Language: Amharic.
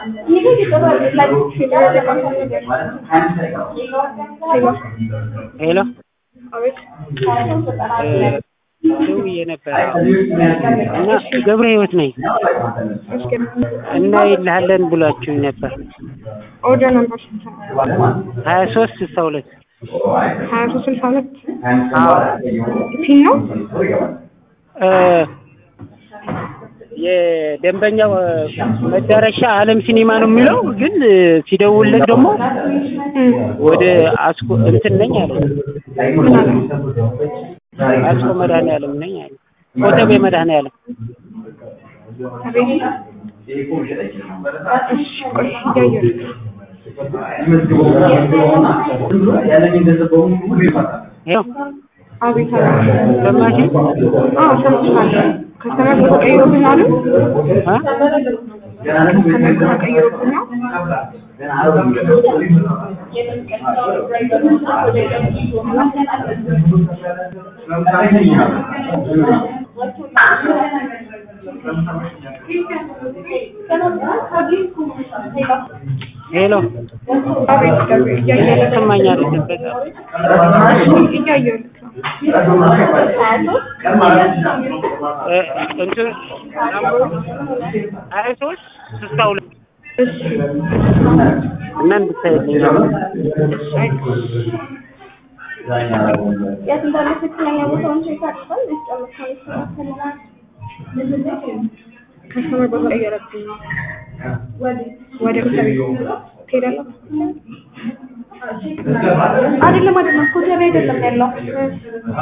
ሄሎ ደውዬ ነበር እና ገብረ ህይወት ነኝ እና ይልሃለን ብሏችሁኝ ነበር ኦርደር ነበር ስንት ነው? ሀያ ሶስት ስልሳ ሁለት ሀያ ሶስት ስልሳ ሁለት አዎ ፊን ነው እ የደንበኛው መዳረሻ አለም ሲኒማ ነው የሚለው ግን ሲደውልለት ደግሞ ወደ አስኮ እንትን ነኝ አለ አስኮ መድኃኔዓለም ነኝ አለ ኮተቤ መድኃኔዓለም አቤት እሺ ቆይ እያየሁ ነው። ይኸው አቤት አቤት ሰማሽ አዎ ሰምቻለሁ ከስተመር ተቀይሮብኝ አሉ እ ከስተመር ተቀይሮብኝ ነው ሄሎ አቤት አቤት እያየሁ ነው። ሰማኝ አይደለም በጣም እያየሁ ነው። እ እንትን ሀያ ሶስት ስልሳ ሁለት እሺ እና እንድታይልኝ ነው የት እንዳለ ትክክለኛ ቦታውን ቼክ አድርገን ያስጨምርካል ከስተመር በተቀየረብኝ ነው ወደ ኮተቤ ትሄዳለህ? አይደለም አይደለም ኮተቤ አይደለም ያለው